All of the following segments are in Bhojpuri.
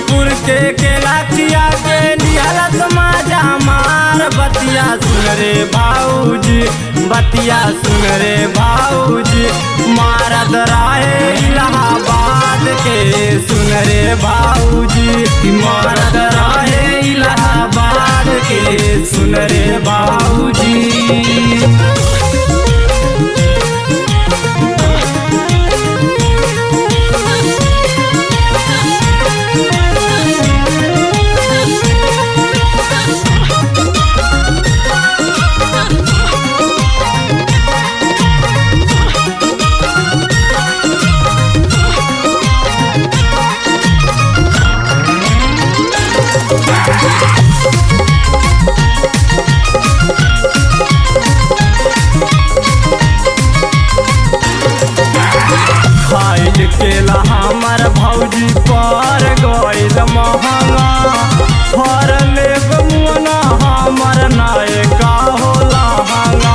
हाजीपुर के केला खिया के लिहला समाजा मार बतिया सुन रे भाऊजी बतिया सुन रे भाऊजी मारद राहे इलाहाबाद के सुन रे भाऊजी मारद राहे इलाहाबाद के सुन रे भाऊजी खाइल केला हमर भौजी पर गइल महंगा फर लेब मुना हमर नायका होला हंगा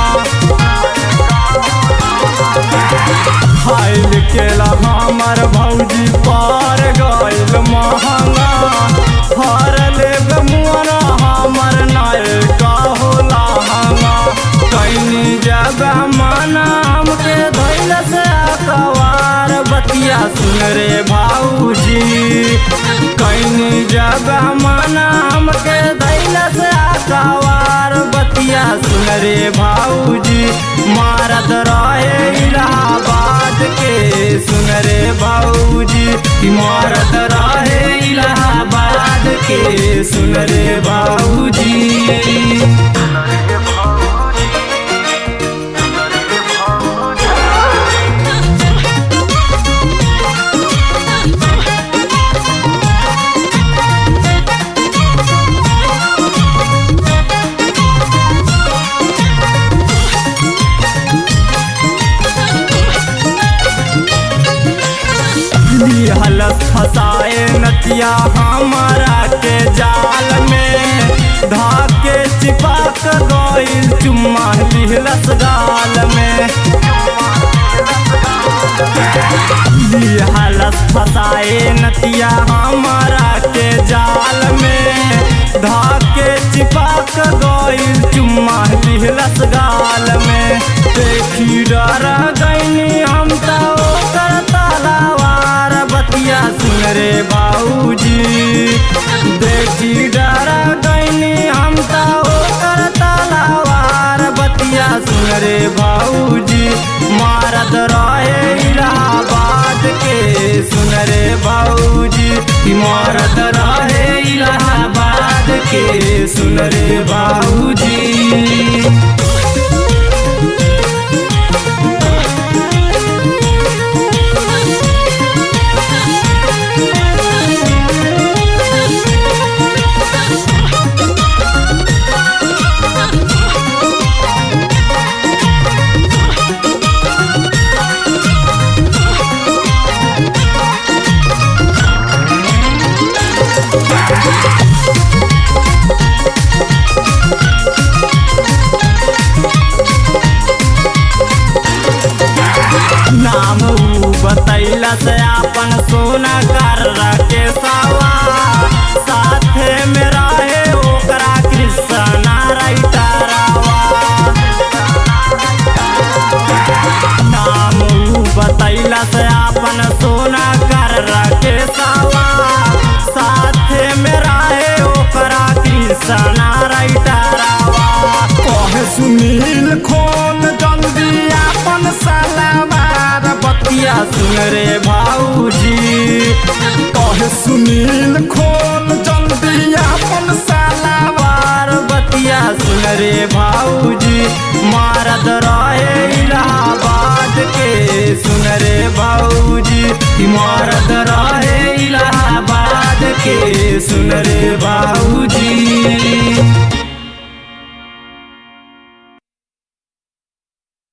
खाइल केला हमर भौजी पर गइल महंगा फर लेब मुना हमर नायका होला हंगा कैनी जगह माना हमके धैल से अकवार बतिया सुन रे भाऊजी कैनी जगह माना हमके धैल से अकवार बतिया सुन रे भाऊजी मारद रहे इलाहाबाद के सुन रे भाऊजी मारद रहे इलाहाबाद के सुन रे भाऊजी हलस फसाए नतिया हमारा के जाल में धाके चिपक गइल चुम्मा लिहलस गाल में हलस फसाए नतिया हमारा के जाल में धाके चिपक गइल चुम्मा लिहलस गाल में देखी डर गईनी हम तो ओकर तलावार बतिया सुन रे बाबूजी देखी डर गईनी हम तो ओकर तलावार बतिया सुन रे बाबूजी मारद रहे इलाहाबाद के सुन रे बाबूजी मारद रहे इलाहाबाद के सुन रे बाबूजी नाम ऊ बतैला से अपन सोना कर रखे सावा साथे में रहे ओकरा कृष्णा राइटरावा नाम ऊ बतैला से अपन सोना कर रखे सावा साथे में रहे ओकरा कृष्णा राइटरावा कहे सुनील खोल जल्दी अपन सलावार बतिया सुन रे भाऊजी कहे सुनील खोल जल्दी अपन सलावार बतिया सुन रे भाऊजी मारद रहे इलाहाबाद के सुन रे भाऊजी मारद रहे इलाहाबाद के सुन रे